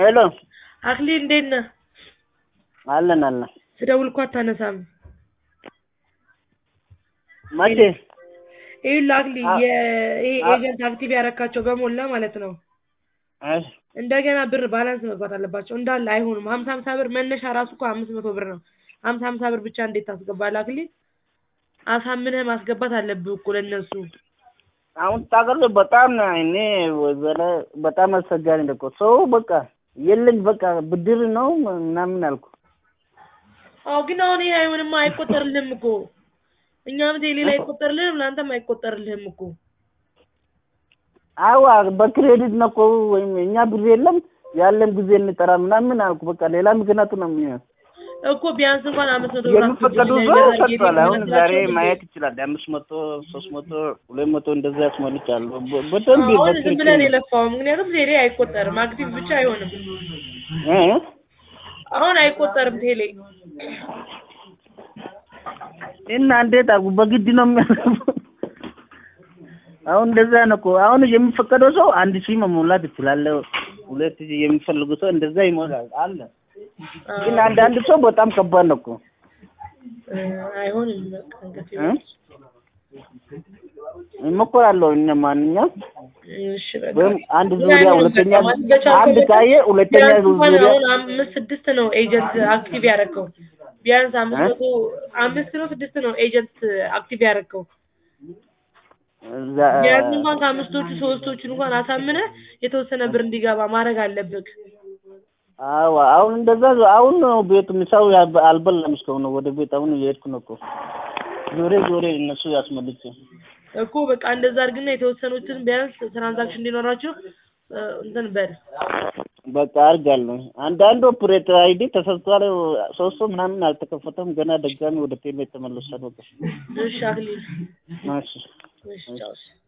ሄሎ አክሊል እንዴት ነህ? አለን አለን። ስደውል እኮ አታነሳም። መቼ? ይኸውልህ አክሊል አ- ይሄ አ- ኤጀንት አክቲቭ ያረካቸው በሞላ ማለት ነው እሺ እንደገና ብር ባላንስ መግባት አለባቸው እንዳለ አይሆንም። ሀምሳ ሀምሳ ብር መነሻ ራሱ እኮ አምስት መቶ ብር ነው። ሀምሳ ሀምሳ ብር ብቻ እንዴት ታስገባለህ አክሊል? አሳምነህ ማስገባት አለብህ እኮ ለእነሱ። አሁን ታውቃለህ፣ በጣም እኔ ወዘረ በጣም አስቸጋሪ ነው እኮ ሰው በቃ የለኝ በቃ ብድር ነው ምናምን አልኩ። አዎ ግን አሁን ይሄ አይሆንማ፣ አይቆጠርልህም እኮ እኛም ቴሌ ላይ አይቆጠርልህም፣ ለአንተም አይቆጠርልህም እኮ። አዋ በክሬዲት ነው እኮ ወይም እኛ ብር የለም ያለን ጊዜ እንጠራ ምናምን አልኩ። በቃ ሌላ ምክንያቱ ነው የሚሆን እኮ ቢያንስ እንኳን አምስት መቶ ብር የሚፈቀዱ አስገቡልኝ ሰው ነገር አድርጌ ሰጥቷል። አሁን ብነግራቸው ዛሬ እንዴ? ማየት ይችላል። አምስት መቶ ሶስት መቶ ሁለት መቶ እንደዛ ያስሞልቻለሁ። በ- በደንብ አሁን ዝም ብለን በትክክል የለፋው ምክንያቱም ቴሌ አይቆጠርም፣ አክቲቭ ብቻ አይሆንም። እ? አሁን አይቆጠርም ቴሌ። እና እንዴት አልኩ በግድ ነው የሚያደርጉ። አሁን እንደዛ ነው እኮ አሁን የሚፈቀደው ሰው አንድ ሺህ መሙላት ይችላል። ሁለት ሺህ የሚፈልጉ ሰው እንደዛ ይሞላል አለ። ግን አንዳንድ ሰው በጣም ከባድ ነው እኮ እ፣ አይሆንም በቃ እንግዲህ እ? እሞክራለሁ እነ ማንኛውም እሺ በቃ ወይም አንድ ምን ዙሪያ አይሆንም ሁለተኛ በቃ ማለት በቻልከው አንድ መጠን ካየ ሁለተኛ ቢያንስ እንኳን ዙሪያ አሁን አምስት ስድስት ነው ኤጀንት አክቲቭ ያደረገው ቢያንስ አምስት እ? መቶ አምስት ነው ስድስት ነው ኤጀንት አክቲቭ ያደረገው እዛ- ቢያንስ እንኳን ከአምስቶቹ ሶስቶቹን እንኳን አሳምነህ የተወሰነ ብር እንዲገባ ማድረግ አለብህ። አዎ አሁን እንደዛ አሁን ነው ቤቱ ምሳው ያብ- አልበላም እስካሁን ነው ወደ ቤት አሁን እየሄድኩ ነው እኮ ዞሬ ዞሬ እነሱ ያስመልጭ እኮ በቃ እንደዛ አድርግና የተወሰኑትን ቢያንስ ትራንዛክሽን እንዲኖራቸው እ፣ እንትን በል በቃ አድርጋለሁ። አንዳንዱ ኦፕሬተር አይዲ ተሰጥቷል። ሶስት ሰው ምናምን አልተከፈተም ገና ድጋሚ ወደ ቴሌ ተመልሷል። በቃ እሺ አክሊል እሺ እሺ ቻው እሺ